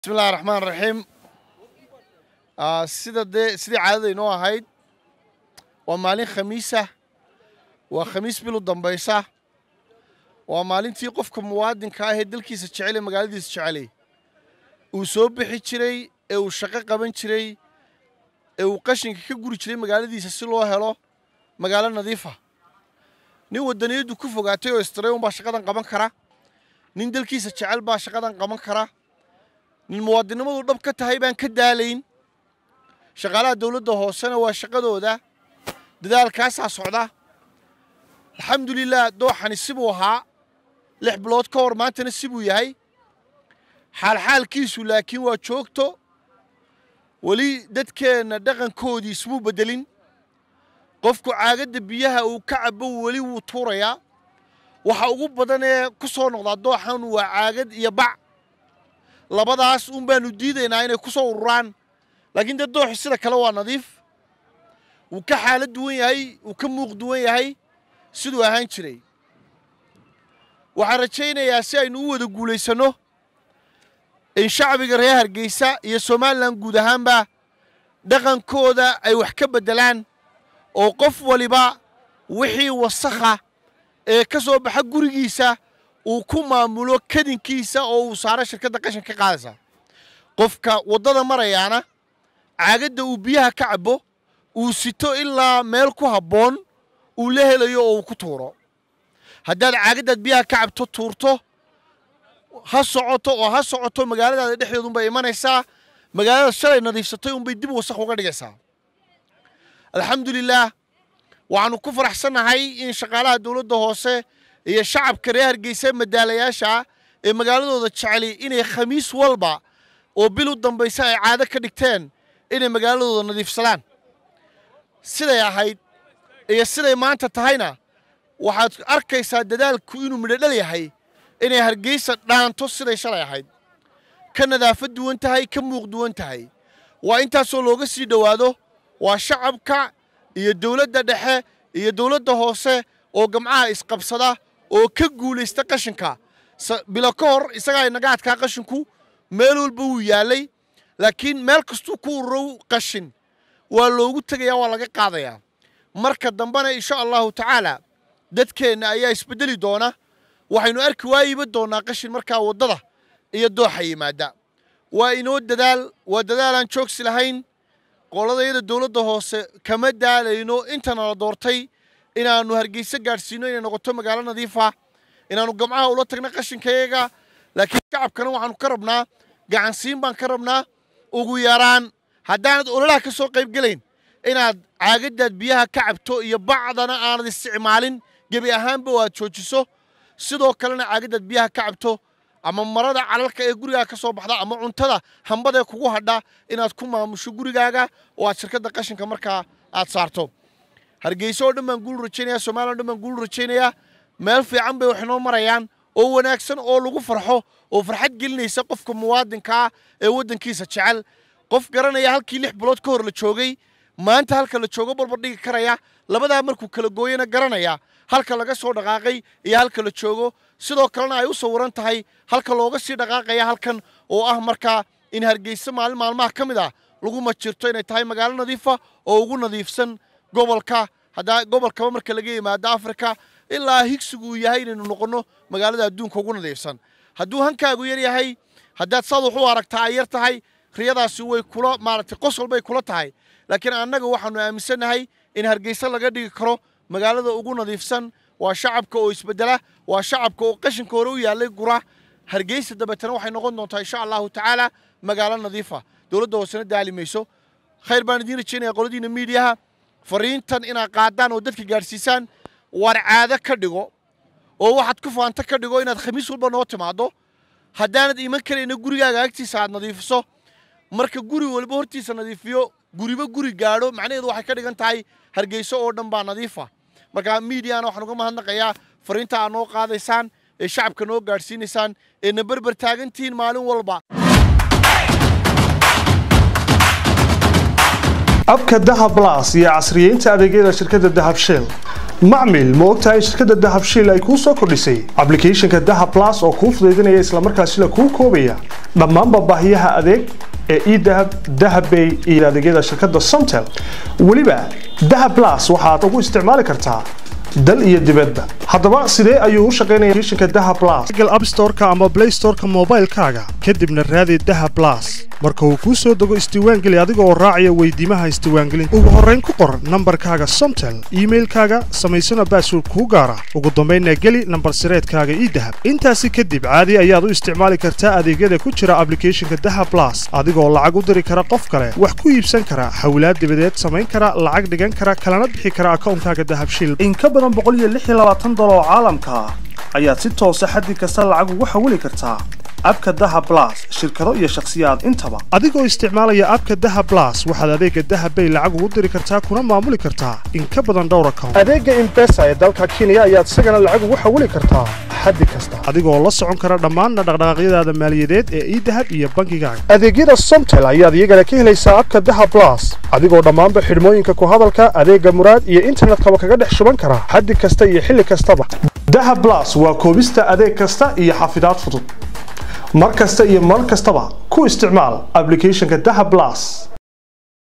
bismillahi raxmaan raxiim sida dee sidii caadada inoo ahayd waa maalin khamiisa waa khamiis bilu dambaysa waa maalintii qofka muwaadinka ah ee dalkiisa jecel ee magaaladiisa jecelay uu soo bixi jiray ee uu shaqo qaban jiray ee uu qashinka ka guri jiray magaaladiisa si loo helo magaalo nadiifa nin waddaniyaddu ku fogaatay oo istiray unbaa shaqadan qaban kara nin dalkiisa jecel baa shaqadan qaban kara nin muwaadinnimadu dhab ka tahay baan ka daalayn shaqaalaha dowladda hoosena waa shaqadooda dadaalkaasaa socda alxamdulilah dooxani sibuu ahaa lix bilood ka hor maantana sibuu yahay xaalxaalkiisu laakiin waa joogto weli dadkeenna dhaqankoodii ismuu beddelin qofku caagadda biyaha uu ka cabo weli wuu tuurayaa waxa ugu badan ee ku soo noqdaa dooxan waa caagad iyo bac labadaas un baanu diidaynaa inay ku soo ururaan laakiin dee dooxu sida kale waa nadiif wuu ka xaalad duwan yahay wuu ka muuq duwan yahay siduu ahaan jiray waxaan rajaynayaa si aynu u wada guulaysanno in shacbiga reer hargeysa iyo somalilan guud ahaanba dhaqankooda ay wax ka beddelaan oo qof waliba wixii wasakha ee ka soo baxa gurigiisa uu ku maamulo kadinkiisa oo uu saaro shirkadda qashin ka qaadaysa qofka waddada marayaana caagadda uu biyaha ka cabo uu sito ilaa meel ku habboon uu la helayo oo uu ku tuuro haddaad caagaddaad biyaha ka cabto tuurto ha socoto oo ha socoto magaaladaada dhexdeedunbay imanaysaa magaalada shalay nadiifsatay unbay dib wasakh uga dhigaysaa alxamdulilaah waxaannu ku faraxsannahay in shaqaalaha dowladda hoose iyo shacabka reer hargeysa madaalayaasha ee magaaladooda jeceli inay khamiis walba oo bil u dambaysa ay caado ka dhigteen inay magaaladooda nadiifsadaan siday ahayd iyo siday maanta tahayna waxaad arkaysaa dadaalku inuu midhodhal yahay inay hargeysa dhaanto siday shalay ahayd ka nadaafad duwan tahay ka muuq duwan tahay waa intaasoo looga sii dhowaado waa shacabka iyo dowladda dhexe iyo dowladda hoose oo gamcaha isqabsada oo ka guulaysta qashinka bilo ka hor isagaa inaga adkaa qashinku meel walba wuu yaallay laakiin meel kastuu ku ururo qashin waa loogu tegayaa waa laga qaadayaa marka dambena insha allahu tacaala dadkeenna ayaa isbeddeli doona waxaynu arki waayiba doonnaa qashin markaa waddada iyo dooxa yimaada waa inoo dadaal waa dadaalaan joogsi lahayn qoladayada dowladda hoose kama daalayno intana la doortay inaannu hargeysa gaadhsiino inay noqoto magaalo nadiifa inaannu gamcaha ula tagno qashinkayaga laakiin shacabkana waxaannu ka rabnaa gacansiin baan ka rabnaa ugu yaraan haddaanad ololaha ka soo qayb gelayn inaad caagaddaad biyaha ka cabto iyo bacdana aanad isticmaalin gebi ahaanba oo aad joojiso sidoo kalena caagaddaad biyaha ka cabto ama marada calalka ee gurigaaga ka soo baxda ama cuntada hambadaee kugu hadha inaad ku maamusho gurigaaga oo aad shirkadda qashinka markaa aad saarto hargeyso oo dhan baan guul rajaynayaa somaliya o dhan baan guul rajaynayaa meel fiican bay wax inoo marayaan oo wanaagsan oo lagu farxo oo farxad gelinaysa qofka muwaadinkaa ee waddankiisa jecel qof garanaya halkii lix bilood ka hor la joogay maanta halka la joogo barbardhigi karaya labadaa markuu kala gooyana garanaya halka laga soo dhaqaaqay iyo halka la joogo sidoo kalena ay u sawiran tahay halka looga sii dhaqaaqaya halkan oo ah markaa in hargeysa maalin maalmaha ka mid ah lagu majirto inay tahay magaalo nadiifa oo ugu nadiifsan gobolka haddaa gobolkaba marka laga yimaado afrika ilaa higsigu uu yahay inaynu noqonno magaalada adduunka ugu nadiifsan hadduu hankaagu yar yahay haddaad saad wax u aragtaa ay yar tahay riyadaasi way kula maaragtay qosol bay kula tahay laakiin annaga waxaannu aaminsannahay in hargeysa laga dhigi karo magaalada ugu nadiifsan waa shacabka oo isbeddela waa shacabka oo qashinka hore u yaallay gura hargeysa dabeetana waxay noqon doontaa insha allahu tacaala magaalo nadiifa dowladda hoosena daali mayso khayr baan idiin rajaynaya qoladiina miidiyaha fariintan inaad qaadaan oo dadka gaadhsiisaan waar caado ka dhigo oo waxaad ku faanta ka dhigo inaad khamiis walba noo timaaddo haddaanad iman karayna gurigaaga agtiisa aad nadiifiso marka guri walba hortiisa nadiifiyo guriba guri gaadho macnaheedu waxay ka dhigan tahay hargeyso oo dhan baa nadiifa marka miidiyana waxaan uga mahadnaqayaa fariinta aad noo qaadaysaan ee shacabka noo gaadhsiinaysaan ee na berber taagantihiin maalin walba abka dahab blas iyo casriyeynta adeegyada shirkadda dahab shell macmil ma ogtahay shirkadda dahab shiil ay kuu soo kordhisay ablicathonka dahab plus oo kuu fudaydinaya islamarkaasina kuu koobaya dhammaanba baahiyaha adeeg ee edahab dahabbay iyo adeegyada shirkadda somtel weliba dahab plus waxaad ugu isticmaali kartaa dal iyo dibadba haddaba sidee ayuu u shaqaynaya applicationka dahab plus google app store-ka ama play store-ka moobaylkaaga kadibna raadi dahab plus marka uu kuu soo dego isdiiwaangeli adiga oo raacaya weydiimaha isdiiwaangelinta ugu horrayn ku qor nambarkaaga somtel iimailkaaga samaysana baasword kuu gaara ugu dambaynna geli nambar sireedkaaga idahab intaasi kadib caadi ayaad u isticmaali kartaa adeegyada ku jira ablicathonka dahab plus adigoo lacag u diri kara qof kale wax ku iibsan kara hawlaad dibadeed samayn kara lacag dhigan kara kalana bixi kara akawnkaaga dahab shiil in ka badan dolar oo caalamka ah ayaad si toosa xaddi kasta lacag ugu xawili kartaa abka dahab plus shirkado iyo shakhsiyaad intaba adigoo isticmaalaya abka dahab plus waxaad adeega dahab bay lacag ugu diri kartaa kuna maamuli kartaa in ka badan dhowr account adeega imbesa ee dalka kenya ayaad isagana lacag ugu xawili kartaa xaddi kasta adigoo la socon kara dhammaanna dhaqdhaqaaqyadaada maaliyadeed ee idahab iyo bangigaaga adeegyada somtel ayaad iyagana ka helaysaa abka dahab plus adigoo dhammaanba xidhmooyinka ku hadalka adeega muraad iyo internetkaba kaga dhex shuban kara xaddi kasta iyo xilli kastaba dahab plus waa koobista adeeg kasta iyo xafidaad fudud mar kasta iyo mar kastaba ku isticmaal ablicathonka dahab plus